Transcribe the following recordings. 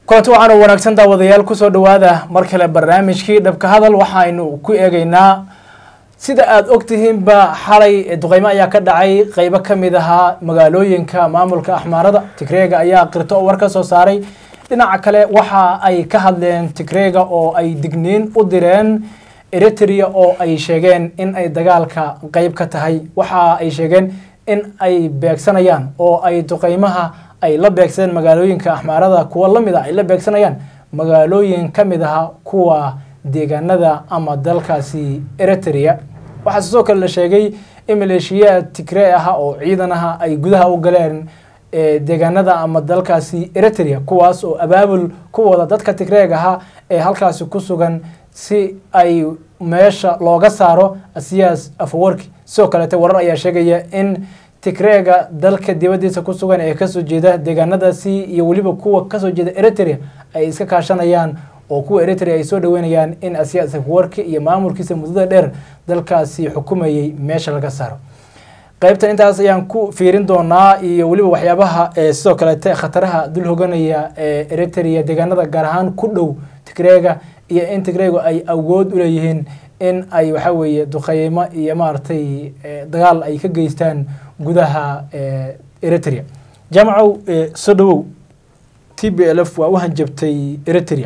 kulanti waxaan u wanaagsan daawadayaal kusoo dhowaada mar kale barnaamijkii dhabka hadal waxaynu ku eegeynaa sida aada ogtihiinba xalay duqeymo ayaa ka dhacay qeybo ka mid ahaa magaalooyinka maamulka axmaarada tigreega ayaa qirto oo war ka soo saaray dhinaca kale waxa ay ka hadleen tigreega oo ay digniin u direen eritrea oo ay sheegeen in ay dagaalka qeyb ka tahay waxa ay sheegeen in ay beegsanayaan oo ay duqeymaha ay la beegsadeen magaalooyinka axmaarada kuwa lamid a ay la beegsanayaan magaalooyin ka mid aha kuwa deegaanada ama dalkaasi eritrea waxaa sidoo kale la sheegay in maleeshiyaad tigree aha oo ciidan aha ay gudaha u galeen deegaanada ama dalkaasi eritrea kuwaas oo abaabul ku wada dadka tigreeg aha ee halkaasi ku sugan si ay meesha looga saaro asiyaas afawarki sidoo kaleete warar ayaa sheegaya in tigreega dalka dibadiisa ku sugan ee kasoo jeeda deegaanadaasi iyo weliba kuwa kasoo jeeda eritrea ay iska kaashanayaan oo kuwa eritrea ay soo dhaweynayaan in asiyaas afawarki iyo maamulkiisa muddada dheer dalkaasi xukumayay meesha laga saaro qaybtan intaas ayaan ku fiirin doonaa iyo weliba waxyaabaha sidoo kaleete khataraha dul hoganaya ee eritrea deegaanada gaar ahaan ku dhow tigreega iyo in tigreegu ay awood u leeyihiin in ay waxaa weeye duqeymo iyo maaragtay dagaal ay ka geystaan gudaha eritrea jaamacow soo dhawow t b l f waa u hanjabtay eritrea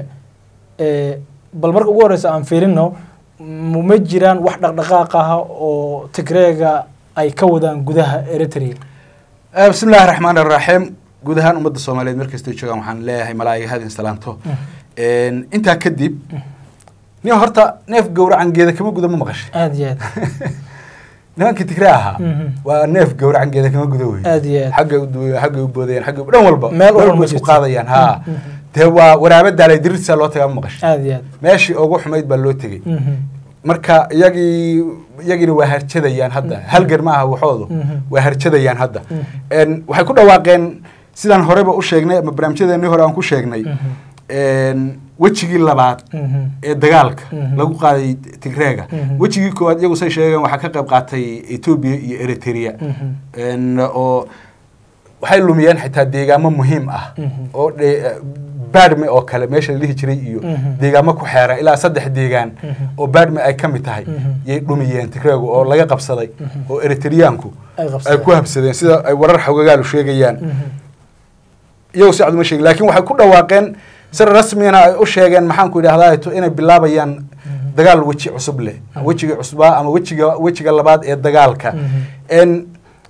bal marka ugu horeysa aan fiirino ma jiraan wax dhaqdhaqaaq ah oo tigreega ay ka wadaan gudaha eritrea bismi illahi raxmaan araxiim guud ahaan ummadda soomaaliyeed markastay joogaan waxaan leeyahay malaa'iga hadin salaanto intaa kadib nin horta neef gowracan geeda kama guda ma maqashay aada iyo aad nimankii tigre ahaa waa neef gowracan geeda kama guda wey aada iyo aad xaggay u xaggay u boodayaan xaggay dhan walba Meel walba walba isku jirto. qaadayaan ha dee waa waraaba daalay dirirtisaa loo tagaa ma maqashay aada iyo aad meeshii ugu xumayd baa loo tegey Mhm. marka iyagii iyagiina waa harjadayaan hadda halgan ma aha waxoodu Mhm. waa harjadayaan hadda Mhm. En, waxay ku dhawaaqeen sidaan horeba u sheegnay ama barnaamijyadeennii hore aan ku sheegnay En, wejigii labaad Mhm. ee dagaalka Mhm. lagu qaaday tigreega Mhm. wejigii koowaad iyagu say sheegeen waxaa ka qayb qaatay etoobiya iyo eritrea Mhm. En, oo waxay lumiyeen xitaa deegaamo muhiim ah Mhm. oo dhe- baadhme oo kale meesha la dhihi jiray iyo Mhm. deegaamo ku xeeran ilaa saddex deegaan Mhm. oo baadhme ay ka mid tahay Mhm. yay dhumiyeen tigreegu oo laga qabsaday Mhm. oo eritriyaanku Ay ay qabsadeen. ku habsadeen sida ay warar xogagaalu sheegayaan Mhm. iyagu si cad uma sheegin laakiin waxay ku dhawaaqeen si rasmiyana ay u sheegeen maxaan ku idhahdaa to inay bilaabayaan dagaal weji cusub leh wejiga cusbaa ama wejiga wejiga labaad ee dagaalka Mhm. En,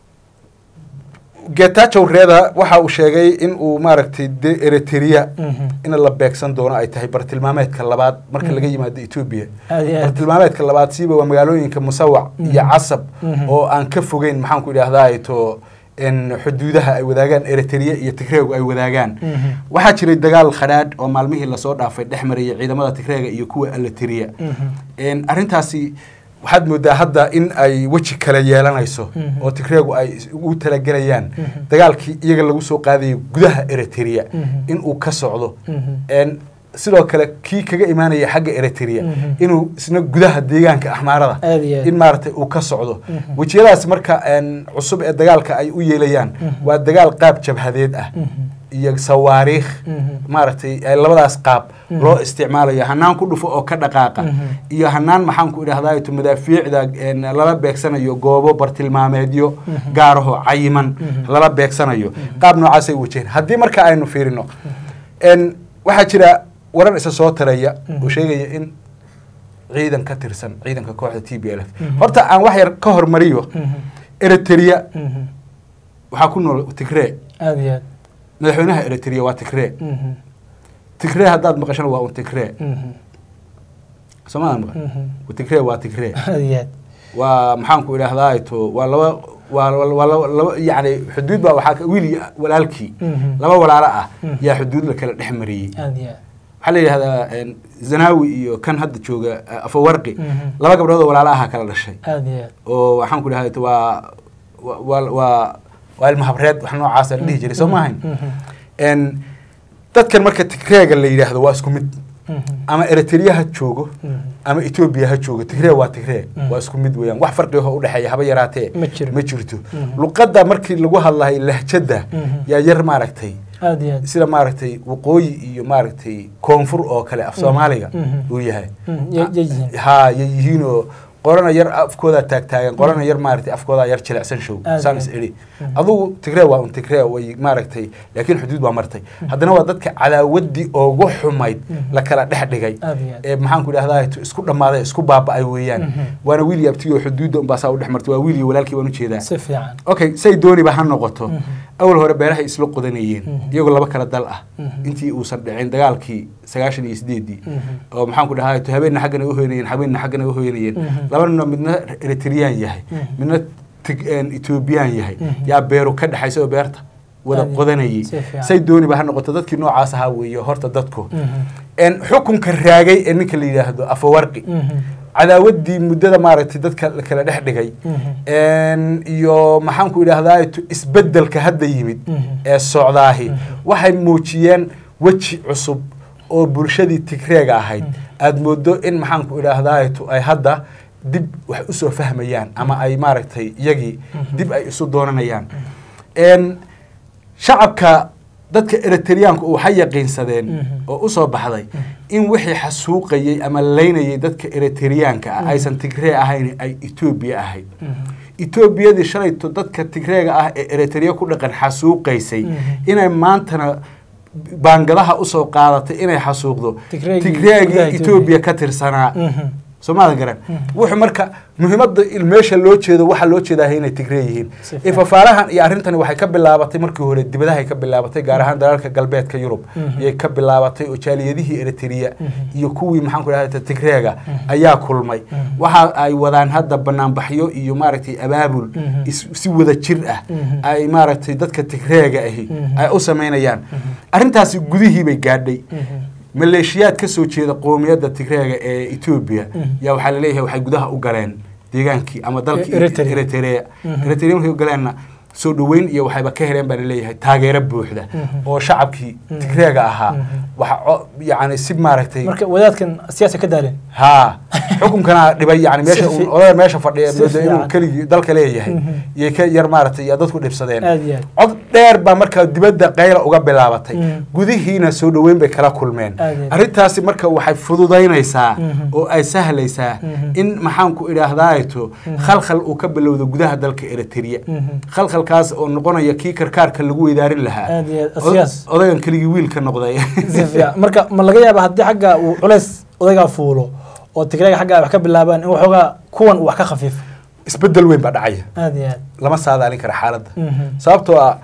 getachow reeda waxa uu sheegay in uu maaragtay de eritrea Mhm. in la beegsan doono ay tahay bartilmaameedka labaad marka laga yimaado etoobiya aada iyo aad bartilmaameedka labaad siiba waa magaalooyinka musawac iyo Mhm. casab Mhm. oo aan ka fogeyn maxaan ku idhahdaa to in xuduudaha ay wadaagaan eritrea iyo tigreegu ay wadaagaan Mhm. waxaa jiray dagaal khadhaadh oo maalmihii lasoo dhaafay dhex marayay ciidamada tigreega iyo kuwa alateria Mhm. arrintaasi waxaad moodaa hadda in ay weji kale yeelanayso Mhm. oo tigreegu ay is- ugu talagelayaan Mhm. dagaalkii iyaga lagu soo qaadayay gudaha eritrea Mhm. in uu ka socdo Mhm. En, sidoo kale kii kaga imaanaya xagga eritrea Mhm. inuu isna gudaha deegaanka axmaarada Aad iyo aad. in maaragtay uu ka socdo Mhm. wejiyadaas marka en, cusub ee dagaalka ay u yeelayaan Mhm. waa dagaal qaab jabhadeed ah Mhm. iyo sawaariikh Mhm. maaragtay ee labadaas qaab Mhm. loo isticmaalayo hanaan ku dhufo oo ka dhaqaaqa Mhm. iyo hanaan maxaan ku idhahdaa to madaafiicda en, lala beegsanayo goobo bartilmaameedyo Mhm. gaaraho cayiman Mhm. lala beegsanayo qaab noocaasay wajaheen haddii marka aynu fiirino en, waxaa jira warar isa soo taraya oo Mhm. sheegaya in ciidan ka tirsan ciidanka kooxda t b l f Mhm. horta aan wax yar ka hormariyo Mhm. eritrea Mhm. waxaa ku nool tigree aada iyo aad madaxweynaha eritrea waa tigree Mhm. tigree haddaad maqashana waa un tigree Mhm. soomaalia maqan Mhm. tigree waa tigree aada iyo aad waa maxaan ku idhahdaa to waa laba waa waa laba laba yacni xuduud baa waxaa ka- wiil iyo walaalkii Mhm. laba walaalo ah Mhm. yaa xuduud la kala dhex mariyey aada iyo aad waxaa la yidhahdaa en, zanawi iyo kan hadda jooga eh, afawarqi Mhm. laba gabdhood oo walaalo aha kala dhashay aada iyo aad oo waxaan ku idhahdaa to waa waa- waa waa waa ilmahabreed wax noocaasa la dhihi jiray soo maahayn Mhm. En, dadkan marka tigreega la yidhaahdo waa isku mid Mhm. ama eritrea ha joogo Mhm. ama etoobiya ha joogo tigree waa tigree Mm. waa isku mid weeyaan wax farqiho udhexeeya haba yaraatee Ma jiro. ma jirto Mhm. luqadda markii lagu hadlahay lahjadda Mhm. yaa yar maaragtay aad iyo aad sida maaragtay waqooyi iyo maaragtay koonfur oo kale af soomaaliga Mhm. uu yahay Mm, ya- ya yihiin. ha yay yihiin oo qorana yar afkoodaa taagtaagan qorana yar maaragtay afkoodaa yar jilicsan show Aad saan iyo is aad. idhi adugu tigree waa un tigree way maaragtay laakiin xuduud baa martay haddana waa dadka cadaawaddii ugu xumayd la kala dhex dhigay Aad iyo aad. ee maxaanku idhahdaa isku dhammaaday isku baaba'ay weeyaan Mhm. waana wiil iyo abtigii oo xuduudda unbaa saa u dhex martay waa wiil iyo walaalkii baan ujeedaa si fiican okay say dooniba ha noqoto Mhm. awal hore beerahay isla qodanayeen Mhm. iyagoo laba kala dal ah Mhm. intii uusan dhicin dagaalkii sagaashan iyo sideedii Mhm. oo maxaanku dhahaa to habeenna xaggan ay uhoynayeen habeenna xaggan ay uhoynayeen Mhm. labanina midna eritreyaan yahay Mhm. midna tig- een, ethoobiyan yahay Mhm. yaa beeru ka dhexaysa oo beerta wada Aad iyo- qodanayay si fiican. say dooniba ha noqoto dadkii noocaas ahaa weeye horta dadku Mhm. een, xukunka raagay ee ninka la yidhaahdo afawarqi Mhm. cadaawaddii muddada maaragtay dadka la kala dhex dhigay Mhm. een, iyo maxaanku idhaahdaa isbeddelka hadda yimid Mhm. ee socdaahi Mhm. waxay muujiyeen weji cusub oo bulshadii tigreega ahayd Mhm. aada moodo in maxaanku idhaahdaa ay hadda dib wax usoo fahmayaan ama ay maaragtay iyagii Mhm. dib ay isu doonanayaan een, shacabka dadka eritreyaanku waxay yaqiinsadeen Mhm. oo usoo baxday in wixii xasuuqayey ama laynayay dadka eritreyaanka ah Mhm. aysan tigree ahayn ay etoobiya ahayd Mhm. etoobiyadii shalayto dadka tigreega ah ee eritrea ku dhaqan xasuuqaysay Mhm. inay maantana baangadaha usoo qaadatay inay xasuuqdo Tigreegii tigreegii gudaha etoobiya ka tirsanaa Mhm. soomaalia garan Mhm. wuxuu marka muhiimadda il- meesha loo jeedo waxaa loo jeedaa inay tigree yihiin Si fiican. ifafaalahan iyo arrintani waxay ka bilaabatay markii hore dibadahay ka bilaabatay gaar ahaan dalalka galbeedka yurub Mhm. ayay ka bilaabatay oo jaaliyadihii eritrea Mhm. iyo kuwii maxaanku idhahda tigreega Mhm. ayaa kulmay Mhm. waxa ay wadaan hadda banaanbaxyo iyo maaragtay abaabul Mhm. is- si wada jir ah Mhm. ay maaragtay dadka tigreega ahi Mhm. ay u samaynayaan Mhm. arrintaasi gudihii bay gaadhay Mhm. maleeshiyaad ka soo jeeda qoomiyadda tigreega ee etoobiya Mhm. yaa waxaa laleeyahay waxay gudaha u galeen deegaankii ama dalkii Eritrea. eritrea Mhm. eritrea markay u galeenna soo dhoweyn iyo waxayba ka heleen baa laleeyahay taageero buuxda Mhm. oo shacabkii Mhm. tigreega ahaa Mhm. waxa co- yacni si maaragtay marka wadaadkan siyaasa ka daaleen haa xukunkana dhibay yani meesha Si fi- uu- odayga meesha fadhiya si moodo inuu fiican. keligii dalka leeyahay Mhm. yay ka yar maaragtay yaa dadku dhibsadeen aad iyo aad cod dheer baa markaa dibadda qayla uga bilaabatay Mhm. gudihiina soo dhoweyn bay kala kulmeen Aad iyo aad. arrintaasi marka waxay fududaynaysaa Mhm. oo ay sahlaysaa Mhm. in maxaanku idhaahdaato Mhm. khalkhal uu ka bilowdo gudaha dalka eritrea Mhm. khalkhalkaas oo noqonaya kii karkaarka lagu weydaarin lahaa Aad iyo aad. Od- Siyaas. odaygan keligii wiilka noqday si fiican marka ma laga yaaba haddii xagga uu culays odaygaa fuulo oo tigreega xagga ay wax ka bilaabaan in waxoogaa kuwan uu wax ka khafiifo isbedel weyn baa dhacaya aad iyo aad lama saadaalin kara xaaladda Mhm. sababtoo ah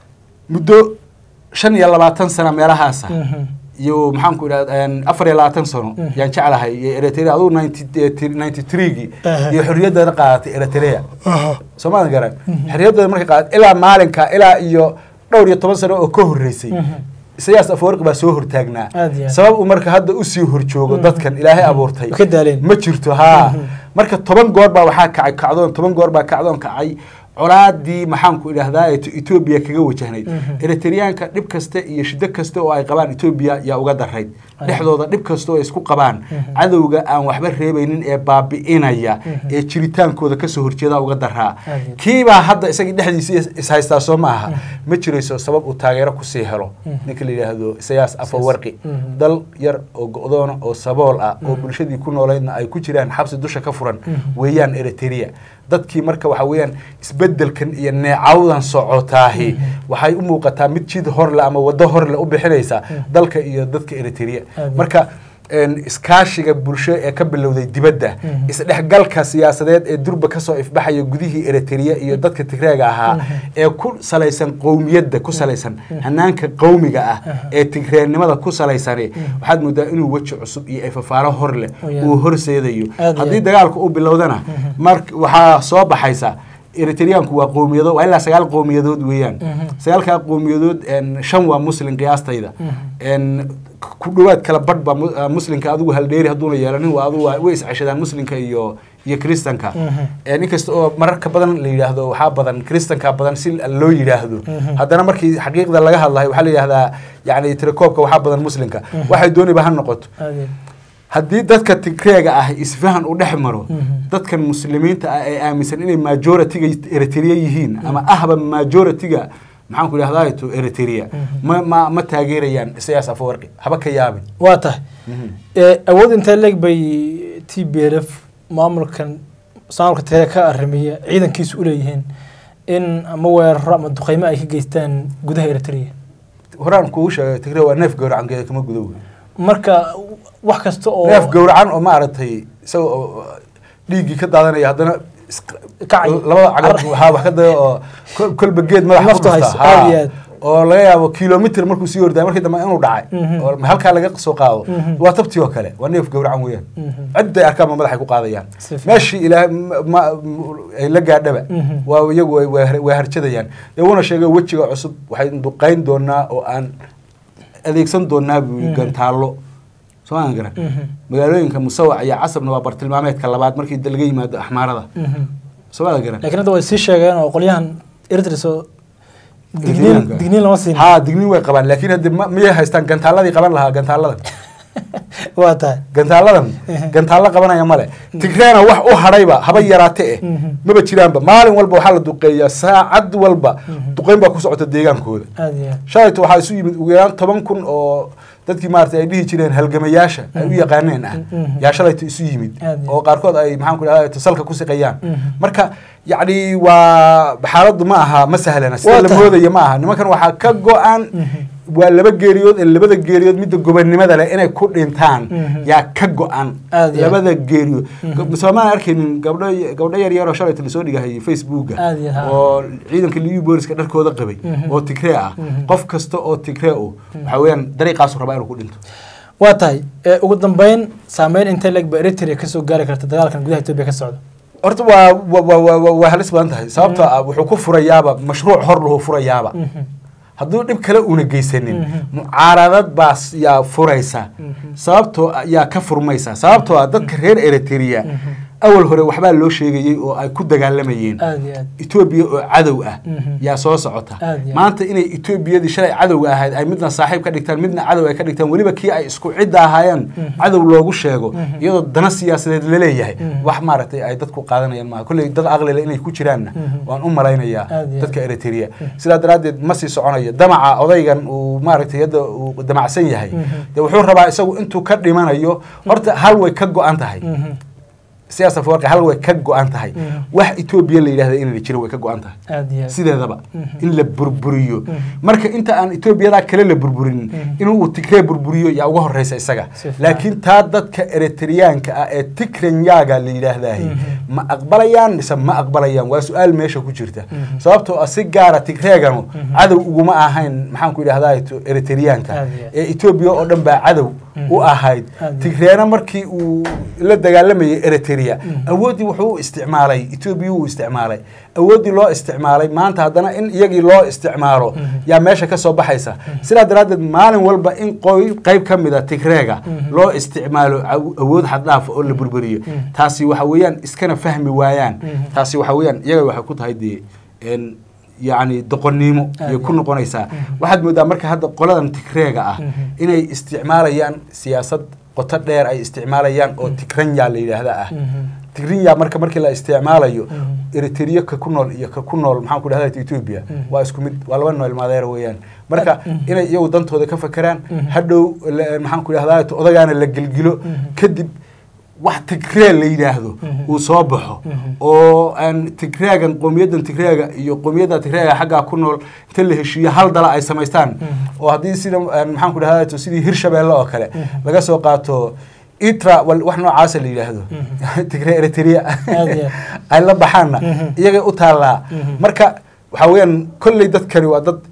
muddo shan iyo labaatan sana meelahaasa Mhm. iyo maxaanku idhahda afar iyo labaatan sano Mhm. yaan jeclahay iyo eritrea adugu ninety threegii Aha. iyo xorriyaddeeda qaadatay eritrea Aha. soomaalia garan Mhm. xorriyaddeeda markay qaadatay ilaa maalinka ilaa iyo dhowr iyo toban sano oo ka horreysay Mhm. isayaas afawarqi baa soo hortaagnaa Aad iyo aad. sabab uu marka hadda usii horjoogo Mhm. dadkan ilaahay abuurtay Way ka daaleen. ma jirto haa Mhm. marka toban goor baa waxaa kacay kacdoon toban goor baa kacdoon kacay colaadii maxaanku idhahdaa ee etoobiya kaga wajahnayd Mhm. eritreyaanka dhib kasta iyo shiddo kasta oo ay qabaan etoobiya yaa uga darayd Ay. dhexdooda dhib kasta oo ay isku qabaan Mhm. cadowga aan waxba reebaynin ee baabi'inaya Mhm. ee jiritaankooda kasoo horjeeda uga daraa Aad iyo aad. kiibaa hadda isagii dhexdiisa is- ishaystaa soo ma aha Mhm. ma jirayso sabab uu taageero kusii helo Mhm. ninka la yidhaahdo isayaas afawarqi Mhm. dal yar oo go-doona oo sabool ah oo Mhm. bulshadii ku noolaydna ay ku jiraan xabsi dusha ka furan Mhm. weeyaan eritrea dadkii marka waxa weeyaan isbedelkan iyo neecawdan socotaahi Mhm. waxay u muuqataa mid jid horle ama waddo horle u bixinaysa Mhm. dalka iyo dadka eritrea Aad. marka een, iskaashiga bulsho ee ka bilowday dibadda Mhm. isdhexgalka siyaasadeed ee durba kasoo ifbaxaya gudihii eritrea iyo dadka tigreega ahaa Mhm. ee ku salaysan qowmiyadda ku salaysan Mhm. hanaanka qowmiga ah Aha. ee tigreennimada ku salaysani Mhm. waxaad moodaa inuu weji cusub iyo efafaalo hor leh Oh, yeah. uu horseedayo Aad iyo haddii aad. dagaalku uu bilowdana Mhm. mar waxaa soo baxaysa eritreyaanku waa qowmiyado waa ilaa sagaal qowmiyadood weeyaan Mhm. sagaalkaa qowmiyadood een, shan waa muslin qiyaastayda Mhm. een, ku dhowaad kala badh baa mu- ah, muslinka adigu haldheeri hadduuna yeelanin waa adigu waa- way isceshadaan muslinka iyo iyo kristanka Mhm. Een, inkasta oo mararka badan la yidhaahdo waxaa badan kristanka badan si loo yidhaahdo Mhm. haddana markii xaqiiqda laga hadlayo waxaa la yidhahdaa yani tirakoobka waxaa badan muslinka Mhm. waxay dooniba ha noqoto aad iyo haddii dadka tigreega ah isfahan u dhex maro Mhm. dadkan muslimiinta ah ee aaminsan inay majoritiga eritrea yihiin ama ahba majoritiga maxaan ku idhahdaa to eritrea ma ma ma taageerayaan isayaas afawarqi haba ka yaabin waa tahay awood intee leeg bay t b l f maamulkan maamulka tire ka arrimiya ciidankiisu uleeyihiin in ama weeraro ama duqeymo ay ka geystaan gudaha eritrea horaan kugu sheegay tigre waa neef gowracan geeda kama gudo wey marka wax kasta oo neef gowracan oo maaragtay isaga oo dhiiggii ka daadanaya haddana is- Kacay. labada cagad waxaa wax ka daya oo kol- kolba geed madaxa Naftu ku hayso, dhufta. aad Haa. iyo aad. oo laga yaabo kilomitr markuu sii ordaya markii dambe inuu dhacay Mhm. oo halkaa laga soo qaado Mhm. waa tabtii oo kale waa neef gowracan weeyaan Mhm. cidday arkaan ma madaxay ku qaadayaan Si fiican. meeshii ilaahay ma- ma- ay la gaadhaba Mhm. waa iyagu way- way har- way harjadayaan iyaguna sheegay wejiga cusub waxay duqayn doonaa oo aan adeegsan doonaa buu yidhi Mhm. gantaallo soo aan garan Mhm. magaalooyinka musawac iyo casabna waa bartilmaameedka labaad markii da- laga yimaado axmaarada Mhm. soo aan garan laakiin hadda way sii sheegeen oo qolyahan eritrea soo digniin Digniinka. digniin lama siin haa digniin way qabaan laakiin hadde ma- miyay haystaan gantaaladii qaban lahaa gantaaladan waa tahay gantaaladan gantaallo qabanaya male tigreena wax u hadhayba haba yaraate eh Mhm. maba jiraanba maalin walba waxaa la duqeeyaa saacad walba Mhm. duqeyn baa ku socota deegaankooda aada iyo aad shalayto waxaa isu yimid ugu yaraan toban kun oo dadkii maarata ay dhihi jireen halgamayaasha ay u yaqaaneen ah Mhm. yaa shalayto isu yimid Aad iyo oo qaarkood ay maxaan ku dhahda salka ku siqayaan Mhm. marka yacni waa xaaladdu ma aha ma sahlana Waa sida la tahay. moodaya ma aha nimankan waxaa ka go-an Mhm. waa laba geeriyood ee labada geeriyood midda gobonnimada leh inay ku dhintaan Mhm. yaa ka go-an Aad iyo aad. labada geeriyood Mhm. soomaan arkaynin gabdho gabdho yar yar oo shalayto lasoo dhigahayay facebooka Aad iyo aad. oo ciidanka liyu booliska dharkooda qabay Mhm. oo tigree ah Mhm. qof kasta oo tigree u waxa weeyaan dariiqaasu rabaa inuu ku dhinto waa tahay ee, ugu dambeyn saameyn intee leeg ba eritrea kasoo gaari karta dagaalkan gudaha etoobiya ka socda horta waa wa- wa- wa- wa- waa halis badan tahay sababtoo ah wuxuu ku furayaaba mashruuc hor lahu furayaaba Mhm. hadduu dhib kale una geysanin Mhm. mucaaradad baas yaa furaysa Mhm. sababtoo ah- yaa ka furmaysa sababtoo ah dadka reer eritrea Mhm. awal hore waxbaa loo sheegayey oo ay ku dagaalamayeen aada iyo aad etoobiya oo cadow ah Mhm. yaa soo socota Aad iyo aad. maanta inay etoobiyadii shalay cadowga ahayd ay midna saaxiib ka dhigtaan midna cadow ay ka dhigtaan weliba kii ay isku cidda ahaayeen Mhm. cadow loogu sheego Mhm. iyadoo dana siyaasadeed laleeyahay Mhm. wax maaragtay ay dadku qaadanayaan maaha kolley dad aqlile inay ku jiraanna Mhm. waan u malaynayaa Aad iyo aad. dadka eritrea sidaa daraaddeed ma sii soconayo damaca odaygan uu maaragtay hadda uu damacsan yahay Mhm. dee wuxuu rabaa isagu intuu ka dhimanayo horta hal way ka go-an tahay Mhm. siyaasa fawarqi hal way ka go-an tahay Mhm. wax etoobiya la yidhahda inayna jirin way ka go-an tahay aada iyo aad sideedaba Mhm. in la burburiyo Mhm. marka inta aan etoobiyadaa kale la burburinin Mhm. inuu tigree burburiyo yaa uga horeysa isaga Si fiican. laakiin taa dadka eritreyaanka ah ee tigrenyaga la yidhaahdahay Mhm. ma aqbalayaan mise ma aqbalayaan waa su-aal meesha ku jirta Mhm. sababtoo ah si gaara tigreeganu Mhm. cadow uguma ahayn maxaan ku idhahdaa eritreyaanka Aad iyo aad. ee etoobiya oo dhan baa cadow Mhm. u ahayd Aad iyo tigreena markii uu la dagaalamayay eritrea Mhm. awooddii wuxuu u isticmaalay etoobiya uu isticmaalay awooddii loo isticmaalay maanta haddana in iyagii loo isticmaalo Mhm. yaa meesha ka soo baxaysa sidaa daraaddeed maalin walba in qoy qayb ka mida tigreega Mhm. loo isticmaalo aw- awood xaddhaaf oo la burburiyo Mhm. taasi waxa weeyaan iskana fahmi waayaan Mhm. taasi waxa weeyaan iyaga waxay ku tahay dee en yacni doqonnimo Aad ayay ku iyo. noqonaysaa Mhm. waxaad moodaa marka hadda qoladan tigreega ah Mhm. inay isticmaalayaan siyaasad qoto dheer ay isticmaalayaan oo tigranya la yidhaahda ah Mhm. tigrinya marka markii la isticmaalayo Mhm. eritrea ka ku nool iyo ka ku nool maxaan ku dhahda ethiopia Mhm. waa isku mid waa laba nool maadeer weeyaan marka Mhm. inay iyagu dantooda ka fakeraan Mhm. hadhow la- maxaan ku dhahdaa odagaana la gelgilo Mhm. kadib wax tigree la yidhaahdo Mhm. uu soo baxo Mhm. oo aan tigreegan qowmiyaddan tigreega iyo qowmiyadda tigreega xaggaa ku nool inta la heshiiyo hal dala ay samaystaan Mhm. oo haddii sida aan maxaan ku dhahdaa sidii hirshabeelle oo kale Mhm. laga soo qaato itra wal- wax noocaasa la yidhaahdo Mhm. tigre eritrea Aad iyo ay la baxaanna Mhm. iyagay u taallaa Mhm. marka waxaa weeyaan kolley dadkani waa dad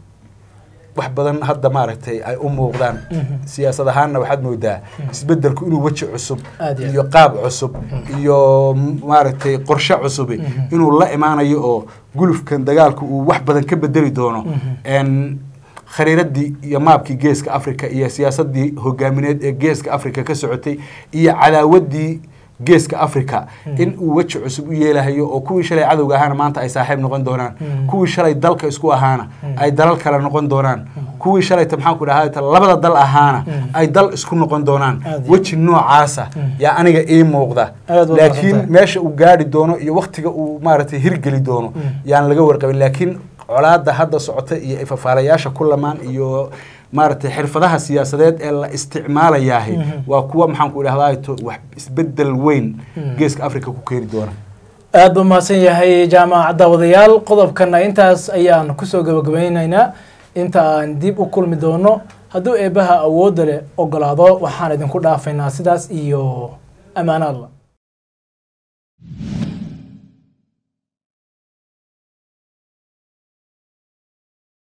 wax badan hadda maaragtay ay u muuqdaan Mhm. siyaasad ahaanna waxaad moodaa isbedelku inuu weji cusub Aad iyo aad. iyo qaab cusub iyo m- maaragtay qorshe cusubi Mhm. inuu la imaanayo oo gulufkan dagaalku uu wax badan ka bedeli doono Mhm. En khariiradii iyo maabkii geeska africa iyo siyaasadii hogaamineed ee geeska africa ka socotay iyo cadaawadii geeska africa in uu weji cusub u yeelahayo oo kuwii shalay cadowga ahaana maanta ay saaxiib noqon doonaan Mhm. kuwii shalay dalka isku ahaana Mhm. ay dalal kale noqon doonaan kuwii shalayta maxaan ku dhahaa labada dal ahaana Mhm. ay dal isku noqon doonaan Aad iyo weji noocaasa Mhm. yaa aniga ii muuqda Aad u laakiin mahadsantahay. meesha uu gaari doono iyo waktiga uu maaragtay hirgeli doono Mhm. yaan laga warqabin laakiin colaada hadda socota iyo ifafaalayaasha ku lamaan iyo maaragtay xirfadaha siyaasadeed ee la isticmaalayahay waa kuwa maxaan ku idhahdaa to wax isbedel weyn geeska africa ku keeni doona aada buu mahadsan yahay jaamac daawadayaal qodobkana intaas ayaan kusoo gabagabaynaynaa inta aan dib u kulmi doono hadduu eebbaha awoodda leh ogolaado waxaan idinku dhaafaynaa sidaas iyo ammaano alla